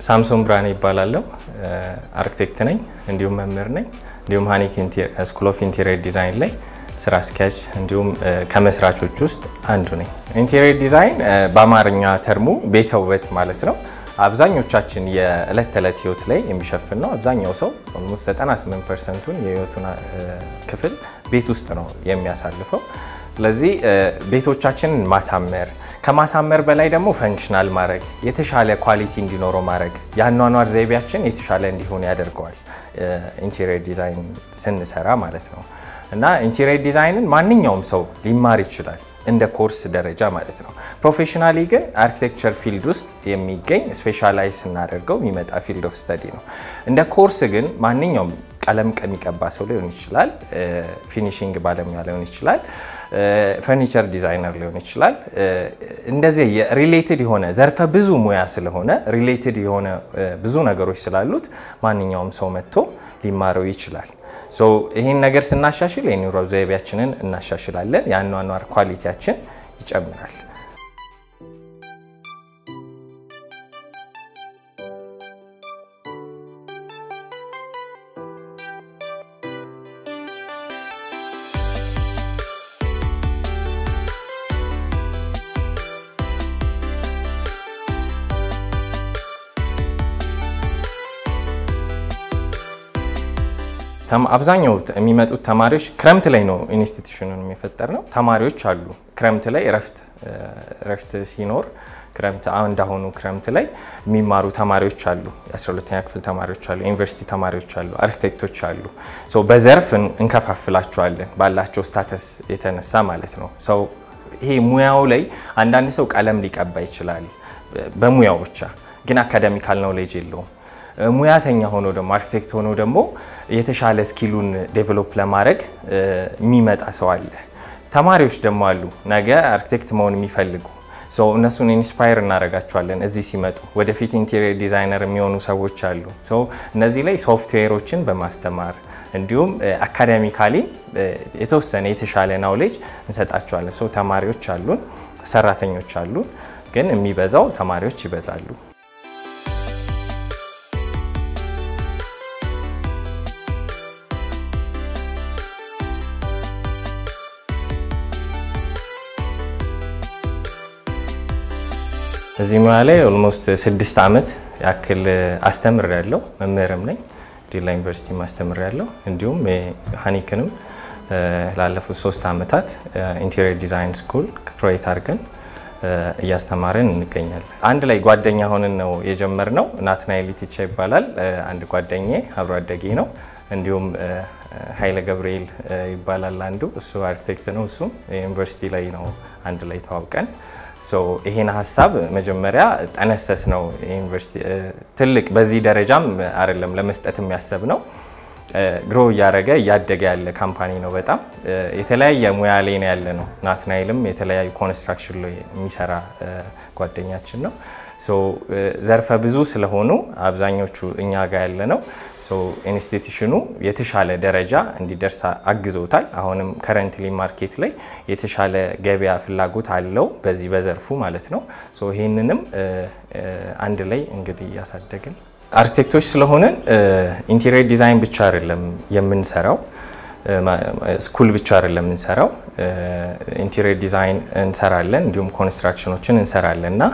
ሳምሶን ብርሃኔ ይባላለሁ። አርክቴክት ነኝ፣ እንዲሁም መምህር ነኝ። እንዲሁም ሀኒክ ስኩል ኦፍ ኢንቴሪየር ዲዛይን ላይ ስራ አስኪያጅ እንዲሁም ከመስራቾች ውስጥ አንዱ ነኝ። ኢንቴሪየር ዲዛይን በአማርኛ ተርሙ ቤተ ውበት ማለት ነው። አብዛኞቻችን የዕለት ተዕለት ህይወት ላይ የሚሸፍን ነው። አብዛኛው ሰው ኦልሞስት 98 ፐርሰንቱን የህይወቱን ክፍል ቤት ውስጥ ነው የሚያሳልፈው። ስለዚህ ቤቶቻችንን ማሳመር ከማሳመር በላይ ደግሞ ፈንክሽናል ማድረግ የተሻለ ኳሊቲ እንዲኖረው ማድረግ የአኗኗር ዘይቤያችን የተሻለ እንዲሆን ያደርገዋል። ኢንቴሪየር ዲዛይን ስንሰራ ማለት ነው እና ኢንቴሪየር ዲዛይንን ማንኛውም ሰው ሊማር ይችላል እንደ ኮርስ ደረጃ ማለት ነው። ፕሮፌሽናሊ ግን አርኪቴክቸር ፊልድ ውስጥ የሚገኝ ስፔሻላይዝ ስናደርገው የሚመጣ ፊልድ ኦፍ ስተዲ ነው። እንደ ኮርስ ግን ማንኛውም ቀለም ከሚቀባ ሰው ሊሆን ይችላል፣ ፊኒሽንግ ባለሙያ ሊሆን ይችላል፣ ፈርኒቸር ዲዛይነር ሊሆን ይችላል። እንደዚህ ሪሌትድ የሆነ ዘርፈ ብዙ ሙያ ስለሆነ ሪሌትድ የሆነ ብዙ ነገሮች ስላሉት ማንኛውም ሰው መጥቶ ሊማረው ይችላል። ይህን ነገር ስናሻሽል የኑሮ ዘይቤያችንን እናሻሽላለን፣ የአኗኗር ኳሊቲያችን ይጨምራል። አብዛኛው የሚመጡት ተማሪዎች ክረምት ላይ ነው ኢንስቲትዩሽኑን የሚፈጠር ነው። ተማሪዎች አሉ ክረምት ላይ እረፍት ሲኖር ክረምት እንዳሁኑ ክረምት ላይ የሚማሩ ተማሪዎች አሉ። የ12ኛ ክፍል ተማሪዎች አሉ፣ ዩኒቨርሲቲ ተማሪዎች አሉ፣ አርኪቴክቶች አሉ። በዘርፍ እንከፋፍላቸዋለን ባላቸው ስታተስ የተነሳ ማለት ነው። ሰው ይሄ ሙያው ላይ አንዳንድ ሰው ቀለም ሊቀባ ይችላል በሙያው ብቻ ግን አካዳሚካል ኖሌጅ የለውም። ሙያተኛ ሆኖ ደግሞ አርኪቴክት ሆኖ ደግሞ የተሻለ ስኪሉን ዴቨሎፕ ለማድረግ የሚመጣ ሰው አለ። ተማሪዎች ደግሞ አሉ ነገ አርኪቴክት መሆን የሚፈልጉ ሰው እነሱን ኢንስፓየር እናደርጋቸዋለን። እዚህ ሲመጡ ወደፊት ኢንቴሪየር ዲዛይነር የሚሆኑ ሰዎች አሉ። ሰው እነዚህ ላይ ሶፍትዌሮችን በማስተማር እንዲሁም አካዳሚካሊ የተወሰነ የተሻለ ናውሌጅ እንሰጣቸዋለን። ሰው ተማሪዎች አሉን፣ ሰራተኞች አሉን፣ ግን የሚበዛው ተማሪዎች ይበዛሉ። እዚህ ሙያ ላይ ኦልሞስት ስድስት ዓመት ያክል አስተምር ያለው መምህርም ነኝ። ዲላ ዩኒቨርሲቲ ማስተምር ያለው እንዲሁም ሀኒክንም ላለፉት ሶስት ዓመታት ኢንቴሪየር ዲዛይን ስኩል ክሮኤት አድርገን እያስተማርን እንገኛለን። አንድ ላይ ጓደኛ ሆንን ነው የጀመርነው። ናትናኤል ኢቲቻ ይባላል አንድ ጓደኜ አብሮ አደጌ ነው። እንዲሁም ኃይለ ገብርኤል ይባላል አንዱ እሱ አርኪቴክት ነው። እሱም ዩኒቨርሲቲ ላይ ነው አንድ ላይ ተዋውቀን ይሄን ሀሳብ መጀመሪያ ጠነሰስ ነው። ዩኒቨርሲቲ ትልቅ በዚህ ደረጃም አይደለም ለመስጠት የሚያሰብ ነው። ግሮ እያደረገ እያደገ ያለ ካምፓኒ ነው። በጣም የተለያየ ሙያ ላይ ነው ያለ ነው። ናትናይልም የተለያዩ ኮንስትራክሽን ላይ የሚሰራ ጓደኛችን ነው። ዘርፈ ብዙ ስለሆኑ አብዛኞቹ እኛ ጋር ያለ ነው። ኢንስቲትዩሽኑ የተሻለ ደረጃ እንዲደርስ አግዘውታል። አሁንም ከረንትሊ ማርኬት ላይ የተሻለ ገበያ ፍላጎት አለው በዚህ በዘርፉ ማለት ነው። ይህንንም አንድ ላይ እንግዲህ እያሳደግን አርኪቴክቶች ስለሆንን ኢንቴሪየር ዲዛይን ብቻ አይደለም የምንሰራው ስኩል ብቻ አይደለም የምንሰራው፣ ኢንቴሪየር ዲዛይን እንሰራለን፣ እንዲሁም ኮንስትራክሽኖችን እንሰራለን እና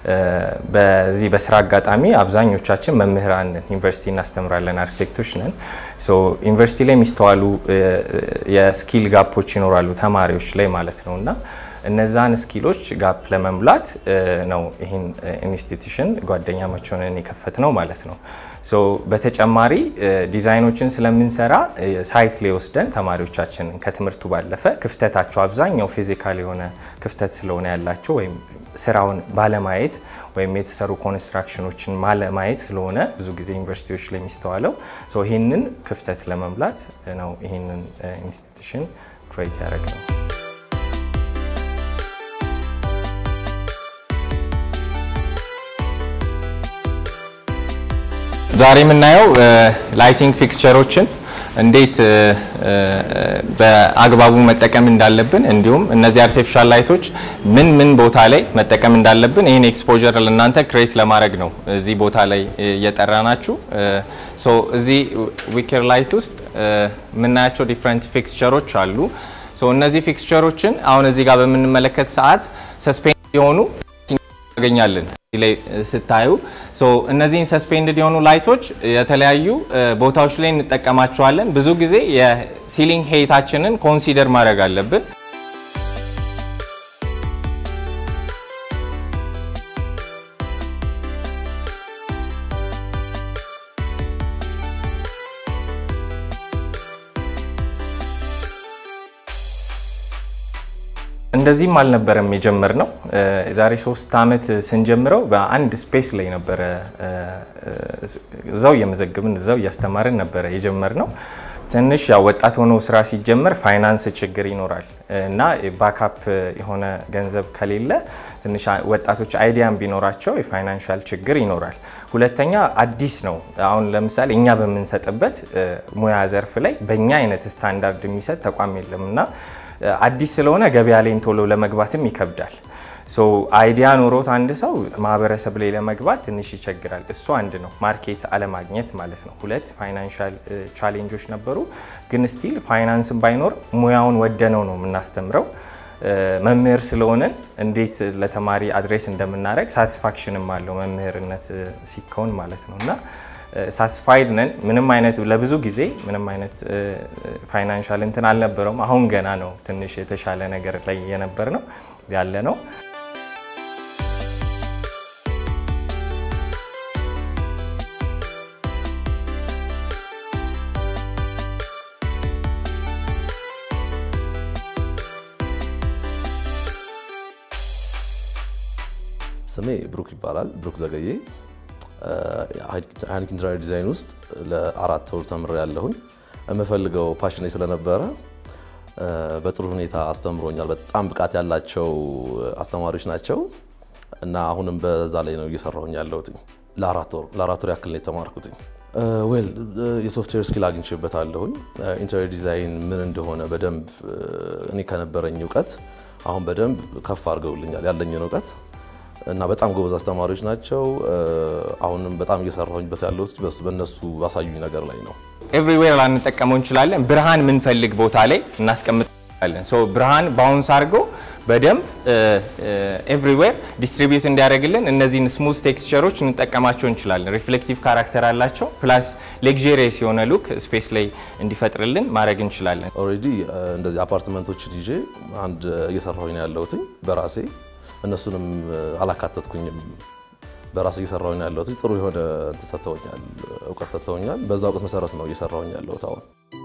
በዚህ በስራ አጋጣሚ አብዛኞቻችን መምህራን ዩኒቨርሲቲ እናስተምራለን፣ አርኪቴክቶች ነን። ዩኒቨርሲቲ ላይ የሚስተዋሉ የስኪል ጋፖች ይኖራሉ ተማሪዎች ላይ ማለት ነው እና እነዛን ስኪሎች ጋፕ ለመሙላት ነው ይህን ኢንስቲትዩሽን ጓደኛ መሆንን የከፈት ነው ማለት ነው። በተጨማሪ ዲዛይኖችን ስለምንሰራ ሳይት ላይ ወስደን ተማሪዎቻችንን ከትምህርቱ ባለፈ ክፍተታቸው አብዛኛው ፊዚካል የሆነ ክፍተት ስለሆነ ያላቸው ወይም ስራውን ባለማየት ወይም የተሰሩ ኮንስትራክሽኖችን ባለማየት ስለሆነ ብዙ ጊዜ ዩኒቨርሲቲዎች ላይ የሚስተዋለው ይህንን ክፍተት ለመሙላት ነው ይህንን ኢንስቲትዩሽን ክሬት ያደረግ ነው። ዛሬ የምናየው ላይቲንግ ፊክስቸሮችን እንዴት በአግባቡ መጠቀም እንዳለብን እንዲሁም እነዚህ አርቲፊሻል ላይቶች ምን ምን ቦታ ላይ መጠቀም እንዳለብን ይህን ኤክስፖዠር ለእናንተ ክሬት ለማድረግ ነው እዚህ ቦታ ላይ እየጠራ ናችሁ። ሶ እዚህ ዊኬር ላይት ውስጥ የምናያቸው ዲፍረንት ፊክስቸሮች አሉ። ሶ እነዚህ ፊክስቸሮችን አሁን እዚህ ጋር በምንመለከት ሰዓት ሰስፔንድ የሆኑ ያገኛለን ላይ ስታዩ እነዚህን ሰስፔንድድ የሆኑ ላይቶች የተለያዩ ቦታዎች ላይ እንጠቀማቸዋለን። ብዙ ጊዜ የሲሊንግ ሄይታችንን ኮንሲደር ማድረግ አለብን። እንደዚህም አልነበረም የጀመርነው። ዛሬ ሶስት ዓመት ስንጀምረው በአንድ ስፔስ ላይ ነበረ እዛው እየመዘግብን እዛው እያስተማርን ነበረ የጀመርነው። ትንሽ ያው ወጣት ሆኖ ስራ ሲጀመር ፋይናንስ ችግር ይኖራል እና ባካፕ የሆነ ገንዘብ ከሌለ ትንሽ ወጣቶች አይዲያም ቢኖራቸው የፋይናንሻል ችግር ይኖራል። ሁለተኛ አዲስ ነው። አሁን ለምሳሌ እኛ በምንሰጥበት ሙያ ዘርፍ ላይ በእኛ አይነት ስታንዳርድ የሚሰጥ ተቋም የለም እና አዲስ ስለሆነ ገበያ ላይም ቶሎ ለመግባትም ይከብዳል። ሶ አይዲያ ኖሮት አንድ ሰው ማህበረሰብ ላይ ለመግባት ትንሽ ይቸግራል። እሱ አንድ ነው፣ ማርኬት አለማግኘት ማለት ነው። ሁለት ፋይናንሻል ቻሌንጆች ነበሩ። ግን ስቲል ፋይናንስን ባይኖር ሙያውን ወደነው ነው የምናስተምረው። መምህር ስለሆነን እንዴት ለተማሪ አድሬስ እንደምናደርግ ሳቲስፋክሽንም አለው መምህርነት ሲከውን ማለት ነው እና ሳስፋይድ ነን። ምንም አይነት ለብዙ ጊዜ ምንም አይነት ፋይናንሻል እንትን አልነበረውም። አሁን ገና ነው ትንሽ የተሻለ ነገር ላይ የነበር ነው ያለ ነው። ስሜ ብሩክ ይባላል። ብሩክ ዘገዬ ሃይኒክ ኢንተሪየር ዲዛይን ውስጥ ለአራት ወር ተምሬ ያለሁኝ የምፈልገው ፓሽኔ ስለነበረ በጥሩ ሁኔታ አስተምሮኛል። በጣም ብቃት ያላቸው አስተማሪዎች ናቸው እና አሁንም በዛ ላይ ነው እየሰራሁኝ ያለሁት። ለአራት ወር ያክል ነው የተማርኩት። ዌል የሶፍትዌር ስኪል አግኝቼበታለሁኝ። ኢንተሪየር ዲዛይን ምን እንደሆነ በደንብ እኔ ከነበረኝ እውቀት አሁን በደንብ ከፍ አድርገውልኛል ያለኝን እውቀት እና በጣም ጎበዝ አስተማሪዎች ናቸው። አሁንም በጣም እየሰራሁኝበት ያለሁት በእነሱ ባሳዩኝ ነገር ላይ ነው። ኤቭሪዌር ላንጠቀመው እንችላለን። ብርሃን የምንፈልግ ቦታ ላይ እናስቀምጣለን። ሶ ብርሃን ባውንስ አድርጎ በደንብ ኤቭሪዌር ዲስትሪቢዩት እንዲያደርግልን እነዚህን ስሙዝ ቴክስቸሮች እንጠቀማቸው እንችላለን። ሪፍሌክቲቭ ካራክተር አላቸው። ፕላስ ሌግዤሪየስ የሆነ ሉክ ስፔስ ላይ እንዲፈጥርልን ማድረግ እንችላለን። ኦልሬዲ እንደዚህ አፓርትመንቶችን ይዤ አንድ እየሰራሁኝ ነው ያለሁት በራሴ እነሱንም አላካተትኩኝም። በራሱ እየሰራሁኝ ያለሁት ጥሩ የሆነ እንትን ሰጥተውኛል፣ እውቀት ሰጥተውኛል። በዛ እውቀት መሰረት ነው እየሰራሁኝ ያለሁት አሁን።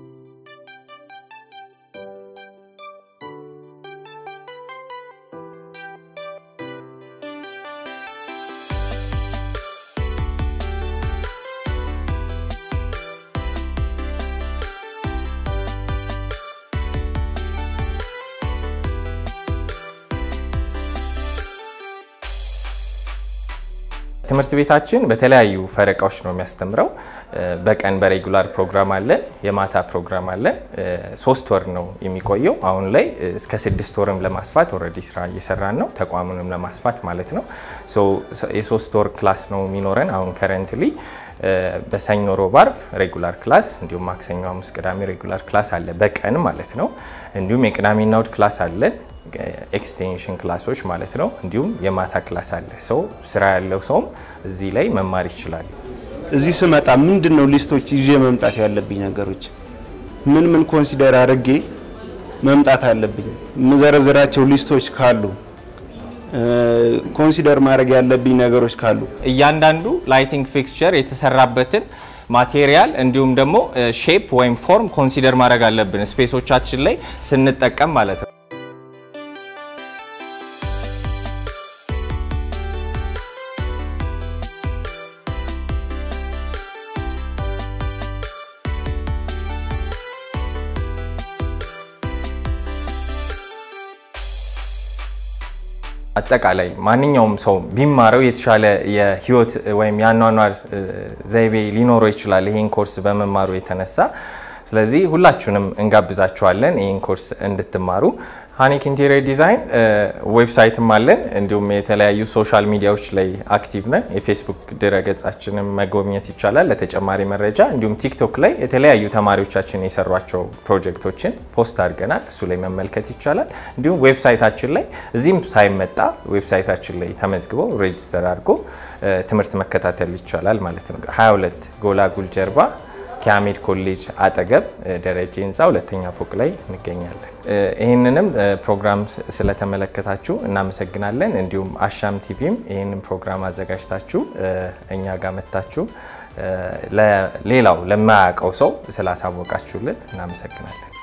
ትምህርት ቤታችን በተለያዩ ፈረቃዎች ነው የሚያስተምረው። በቀን በሬጉላር ፕሮግራም አለን፣ የማታ ፕሮግራም አለን። ሶስት ወር ነው የሚቆየው። አሁን ላይ እስከ ስድስት ወርም ለማስፋት ኦልሬዲ ስራ እየሰራን ነው፣ ተቋሙንም ለማስፋት ማለት ነው። የሶስት ወር ክላስ ነው የሚኖረን አሁን ከረንትሊ በሰኞ ሮብ፣ አርብ ሬጉላር ክላስ እንዲሁም ማክሰኞ፣ ሐሙስ፣ ቅዳሜ ሬጉላር ክላስ አለ በቀን ማለት ነው። እንዲሁም የቅዳሜና እሁድ ክላስ አለን ኤክስቴንሽን ክላሶች ማለት ነው። እንዲሁም የማታ ክላስ አለ። ሰው ስራ ያለው ሰውም እዚህ ላይ መማር ይችላል። እዚህ ስመጣ ምንድን ነው ሊስቶች ይዤ መምጣት ያለብኝ ነገሮች ምን ምን ኮንሲደር አድርጌ መምጣት አለብኝ? የምዘረዝራቸው ሊስቶች ካሉ ኮንሲደር ማድረግ ያለብኝ ነገሮች ካሉ እያንዳንዱ ላይቲንግ ፊክስቸር የተሰራበትን ማቴሪያል እንዲሁም ደግሞ ሼፕ ወይም ፎርም ኮንሲደር ማድረግ አለብን ስፔሶቻችን ላይ ስንጠቀም ማለት ነው። አጠቃላይ ማንኛውም ሰው ቢማረው የተሻለ የህይወት ወይም የአኗኗር ዘይቤ ሊኖረው ይችላል። ይሄን ኮርስ በመማሩ የተነሳ ስለዚህ ሁላችሁንም እንጋብዛችኋለን ይህን ኮርስ እንድትማሩ። ሃኒክ ኢንቴሪየር ዲዛይን ዌብሳይትም አለን፣ እንዲሁም የተለያዩ ሶሻል ሚዲያዎች ላይ አክቲቭ ነን። የፌስቡክ ድረገጻችንን መጎብኘት ይቻላል ለተጨማሪ መረጃ። እንዲሁም ቲክቶክ ላይ የተለያዩ ተማሪዎቻችን የሰሯቸው ፕሮጀክቶችን ፖስት አድርገናል፣ እሱ ላይ መመልከት ይቻላል። እንዲሁም ዌብሳይታችን ላይ እዚህም ሳይመጣ ዌብሳይታችን ላይ ተመዝግበው ሬጅስተር አድርጎ ትምህርት መከታተል ይቻላል ማለት ነው። 22 ጎላጉል ጀርባ ከአሜድ ኮሌጅ አጠገብ ደረጀ ህንፃ ሁለተኛ ፎቅ ላይ እንገኛለን። ይህንንም ፕሮግራም ስለተመለከታችሁ እናመሰግናለን። እንዲሁም አሻም ቲቪም ይህንን ፕሮግራም አዘጋጅታችሁ እኛ ጋር መታችሁ ሌላው ለማያውቀው ሰው ስላሳወቃችሁልን እናመሰግናለን።